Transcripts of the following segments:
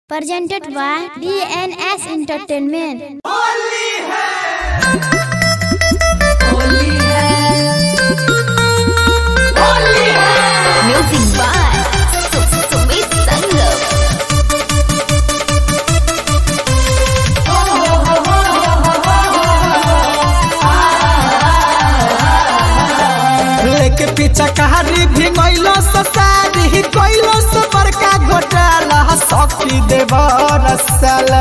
presented by DNS Entertainment. Music by Sumit Sangam. लेके पीछा कहानी भी गइलो ससारी गइलो से बड़का घोटाला सखी देव रसल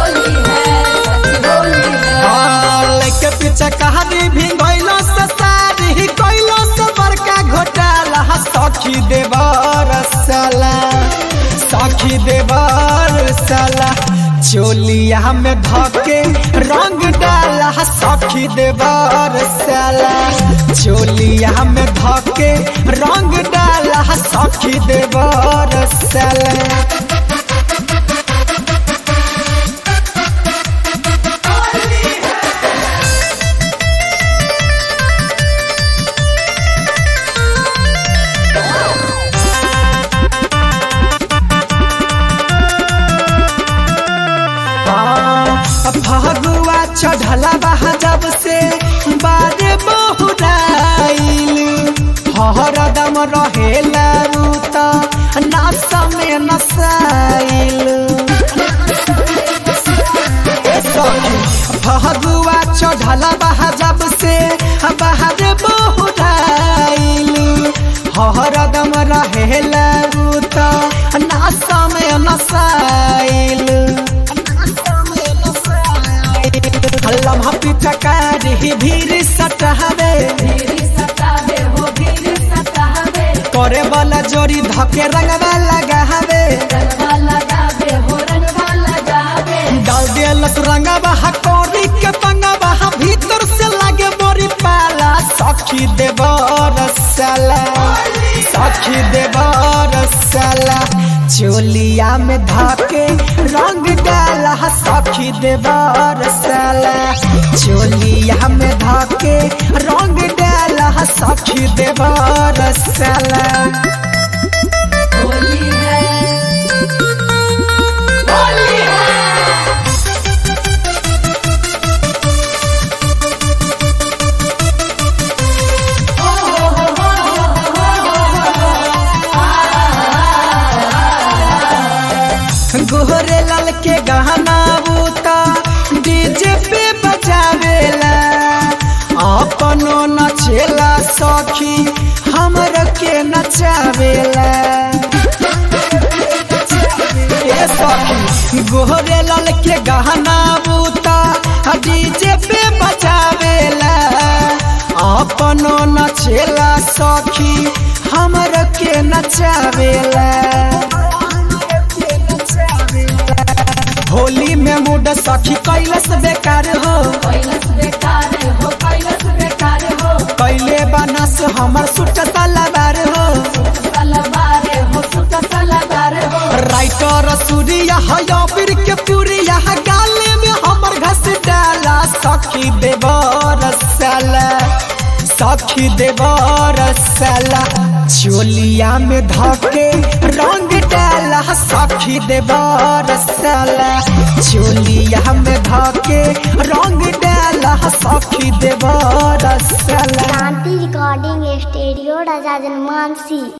लेके पीछा कहानी भी गइलो ससारी गइलो से बड़का घोटाला सखी देव रसल सखी देव रसल चोलिया में धके रंग डाला सखी देव रसल चोलिया में धके रंग डाला सखी देव रसल फगुआ चढ़ला बहा जब से बारे बहुराइल हरदम रहेला रूत नास में नसाइल फगुआ चढ़ला बहा जब से बाहर बहुराइल हरदम रहेला रूत नास में नसाइल लम्हा पीछा कारी भीड़ सटहबे करे वाला जोड़ी धके रंगवा लगावे डाल दियलस रंगवा कोरी के पंगवा भीतर से लागे मोरी पाला सखी देव रसला सखी देव रसला चोलिया में धके रंग डाला सखी देव रसला चोलिया में धके रंग डाला सखी देव रसला गोहरे लाल के गहना बूता डीजे पे बजावेला अपनो नचेला सखी हमर के नचावेला ए सखी गोहरे लाल के गहना बूता डीजे पे बजावेला अपनो नचेला सखी हमर के नचावेला होली में मूड सखी कैलस बेकार हो कैले बनस हमर सुट सलवार हो राइटर सूर्या हयाबिर के पूरिया गाले में हमर घस डाला सखी देवर साला सखी देवर साला चोलिया में धके रंग डाला सखी देवर साला चोलिया में धके रंग डाला सखी देवर साला Shanti Recording Studio, Raja Janmansi.